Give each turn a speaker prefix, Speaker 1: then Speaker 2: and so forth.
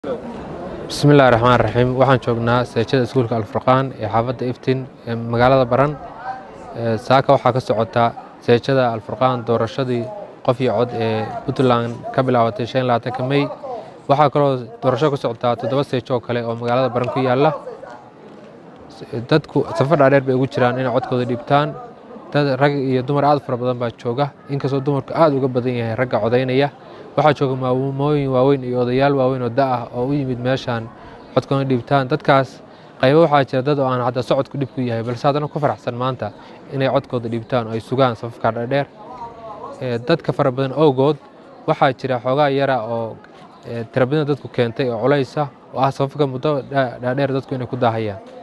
Speaker 1: bismillahi raxmaan raxiim waxaan joognaa seejada iskuulka alfurqaan ee xaafadda iftiin ee magaalada baran saaka waxaa ka socota seejada alfurqaan doorashadii qof iyo cod ee puntland ka bilaabatay shan labaatanka mey waxaa kaloo doorasho ka socotaa toddoba seejo oo kale oo magaalada baran ku yaalla dadku safar dhaadheer bay ugu jiraan inay codkooda dhiibtaan dad rag iyo dumar aad fara badan baa jooga inkastoo dumarku aad uga badan yahay ragga codaynaya waxaa jooga maamooyin waaweyn iyo odayaal waaweyn oo da ah oo u yimid meeshaan codkoona dhiibtaan dadkaas qaybo waxaa jira dad oo aan hadda socodku dhib ku yahay balse haddana ku faraxsan maanta inay codkooda dhiibtaan oo ay sugaan safafka dhaadheer dadka fara badan owgood waxaa jira xoogaa yara oo tirabadina dadku keentay oo culaysa oo ah safafka muddo dhaadheer dadku inay ku daahayaan